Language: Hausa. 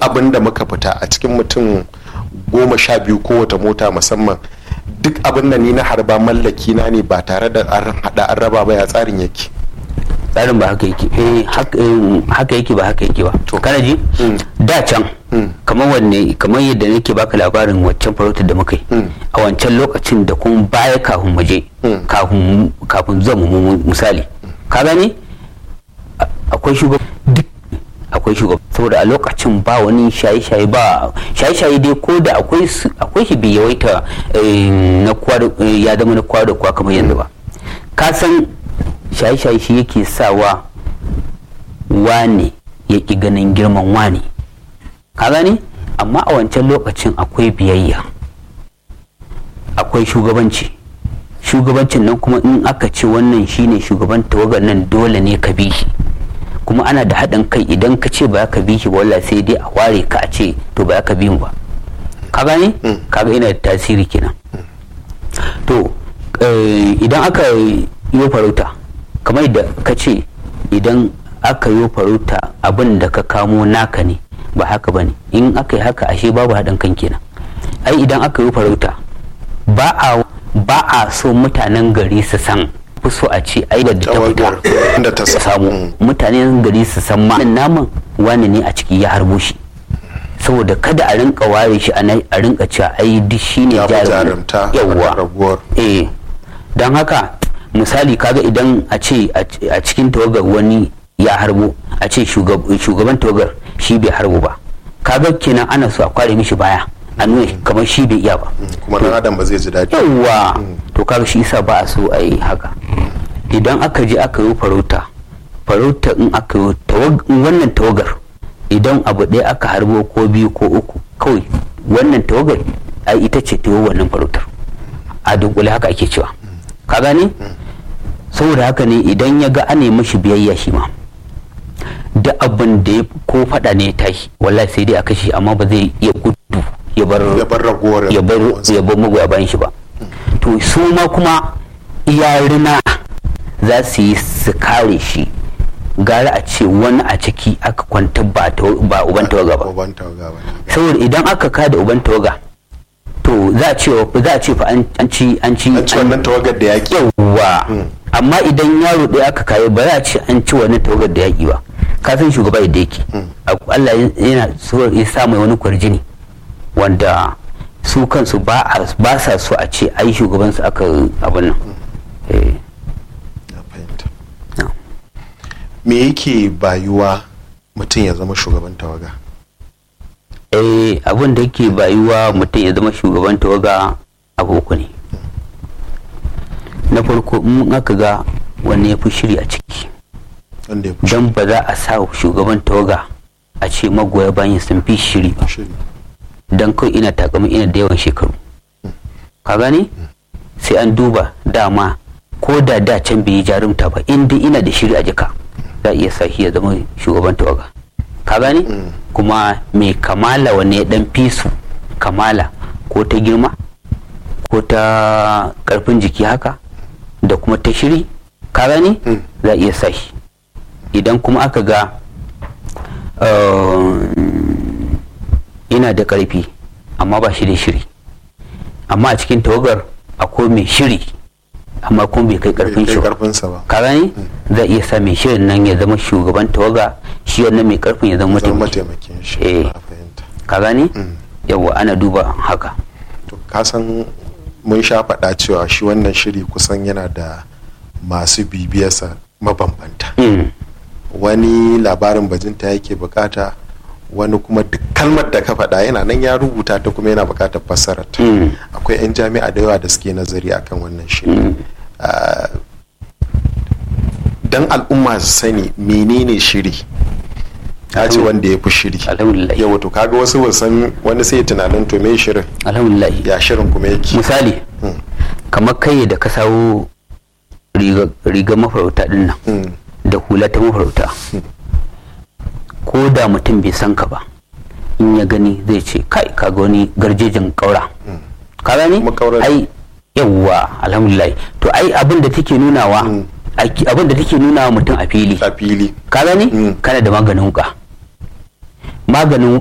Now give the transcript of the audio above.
abin da muka fita a cikin mutum goma sha biyu kowace mota musamman duk abin da ni na harba mallaki na ne ba tare da an hada an raba ba ya tsarin yake tsarin ba haka yake eh haka yake ba haka yake ba to kana ji da can kamar wanne kamar yadda nake baka labarin waccan farautar da muka yi a wancan lokacin da kuma baya kafin mu je kafin kafin zuwa mu misali ka gane akwai shugaba duk akwai shugaba saboda a lokacin ba wani shaye-shaye ba shaye-shaye dai ko da akwai akwai shi bai yawaita na kwa ya zama na kwa da kwa kamar yanzu ba ka san shaye-shaye shi yake sawa wane ya ƙi ganin girman wane ka gane amma a wancan lokacin akwai biyayya akwai shugabanci shugabancin nan kuma in aka ce wannan shine shugaban tawagar nan dole ne ka bi shi kuma ana da haɗin kai idan ka ce ba ka bi shi ba wallahi sai dai a ware ka a ce to ba ka bi mu ba ka gane kaga ina da tasiri kenan to idan aka yi farauta kamar da ka ce idan aka yi farauta abin da ka kamo naka ne ba haka ba ne in aka yi haka ashe babu haɗin kan kenan ai idan aka yi farauta ba a ba a so mutanen gari su san fi so a ce ai da ta fita da ta samu mutanen gari su san ma naman wani ne a ciki ya harbo shi saboda kada a rinka ware shi a rinka cewa ai duk shine jarumta yawwa eh don haka misali kaga idan a ce a cikin tawagar wani ya harbo a ce shugaban tawagar shi bai harbo ba kaga kenan ana so a kware mishi baya a nuna kamar shi bai iya ba kuma dan adam ba zai ji daɗi yawa to kaga shi isa ba a so a yi haka idan aka je aka yi farauta farauta in aka yi wannan tawagar idan abu ɗaya aka harbo ko biyu ko uku kawai wannan tawagar ai ita ce ta wannan farautar a dunkule haka ake cewa ka gane saboda haka ne idan ya ga ane mashi biyayya shi ma da abin da ya ko fada ne ya tashi wallahi sai dai a kashe amma ba zai iya gudu ya bar ya bar ragowar ya bar ya bar magoya bayan shi ba to su ma kuma iyarina za su yi su kare shi gara a ce wani a ciki aka kwanta ba ba uban tawaga ba uban tawaga ba saboda idan aka kada uban tawaga to za a ce za a ce fa an ci an ci an ci wannan tawagar da yaki yawa amma idan yaro ɗaya aka kayo ba za a ce an ci wannan tawagar da yaki ba ka san shugaba yadda yake Allah yana so ya sa mai wani kwarjini wanda su kansu ba ba sa so a ce ai shugaban su aka abin nan eh me yake bayuwa mutum ya zama shugaban tawaga eh abin da yake bayuwa mutum ya zama shugaban tawaga abu uku ne na farko in aka ga wanne ya fi shiri a ciki don ba za a sa shugaban tawaga a ce magoya bayan sun fi shiri ba don kawai ina takama ina da yawan shekaru ka gane sai an duba dama ko da da can bai yi jarumta ba inda ina da shiri a jika za a iya sa shi ya zama shugaban tawaga ka gane kuma mai kamala wanne ya dan fi su kamala ko ta girma ko ta karfin jiki haka da kuma ta shiri ka gane za a iya sa shi idan kuma aka ga ina da karfi amma ba shi da shiri amma a cikin tawagar akwai mai shiri amma kuma bai kai karfin shi ba ka gani zai iya sa mai shirin nan ya zama shugaban tawaga shi wannan mai karfin ya zama mataimakin shi eh ka gani yawa ana duba haka to ka san mun sha faɗa cewa shi wannan shiri kusan yana da masu bibiyarsa mabambanta wani labarin bajinta yake bukata wani kuma duk kalmar da ka faɗa yana nan ya rubuta ta kuma yana bukatar fassarar ta akwai 'yan jami'a da yawa da suke nazari akan wannan shiri don al'umma su sani menene shiri ya ce wanda ya fi shiri alhamdulillah yau to kaga wasu wasan wani sai tunanin to me shirin alhamdulillah ya shirin kuma yake misali kamar kai da ka sawo riga mafarauta din nan da hula ta mafarauta ko da mutum bai san ka ba in ya gani zai ce kai kaga wani garjejin kaura ka gani ai yawwa alhamdulillah to ai abin da take nunawa abin da take nunawa mutum a fili a fili ka gani kana da maganin wuka maganin